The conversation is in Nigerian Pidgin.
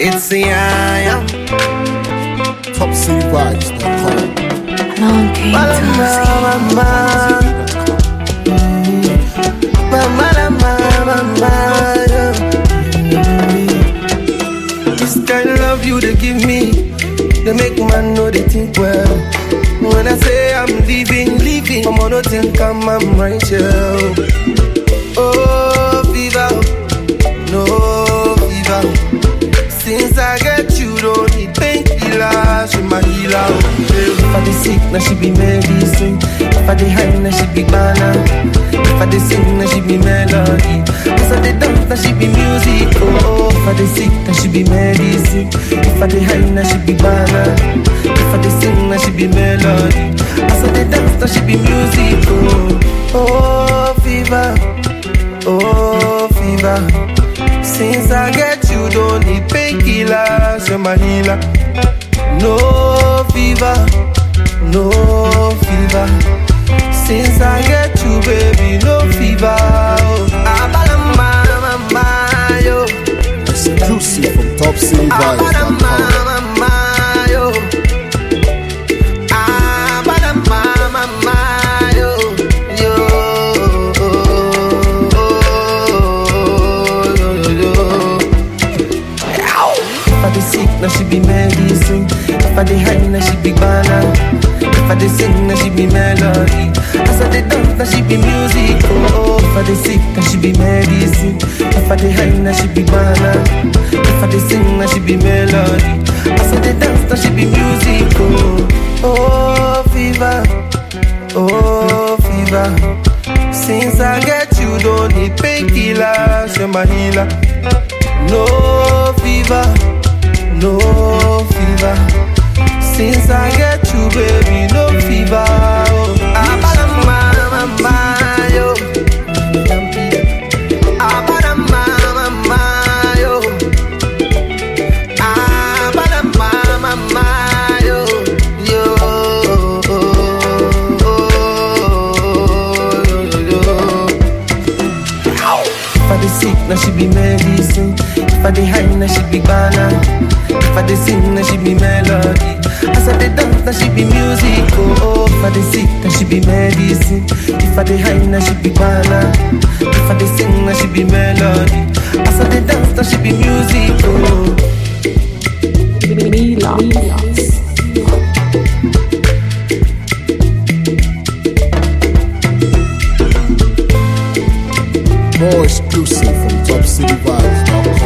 It's the I am. TopCityVibes.com. Long came to This kind of love you they give me, they make man know they think well. When I say I'm leaving, leaving, I'm on think I'm, I'm right here. Oh, fever, no fever. Since I get you, don't need painkiller, she my healer. If I dey sick, now she be medicine. If I dey high, now she be banana. If I dey sing, now she be melody. As I dey dance, now she be music. Oh, if I dey sick, now she be medicine. If I dey high, now she be banana. If I dey sing, now she be melody. As I dey dance, now she be music. Oh, oh, fever. Oh, fever. Since I get you, don't need painkillers, you're my healer. No fever, no fever. Since I get you, baby, no fever. Oh, Abalamba, mama, yo. Exclusive from Abalamba, TopCityVibes.com. mama, yo. Abalamba, mama, yo. Yo. Yo, yo, yo. If I dey sick, now she be medicine. If I dey high, now she be banana. If I dey sing, now she be melody. As I dey dance, now she be music. Oh, if I dey sick, now she be medicine. If I dey high, now she be banana. If I dey sing, now she be melody. As I dey dance, now she be music. Oh, oh, fever. Oh, fever. Since I get you, don't need painkillers, you're my healer. No fever, no fever. Since I get you, baby, no fever. Oh, Abalama, mama, yo. Abalama, mama, yo. Abalama, mama, yo. Yo. If I dey sick, now she be medicine. If I dey high, now she be banana. If I dey sing, now she be melody. As I dey dance, now she be music. Oh, oh. if I dey sick, now she be medicine. If I dey high, now she be banana. If I dey sing, now she be melody. As I dey dance, now she be music. Oh. More exclusive from TopCityVibes.com.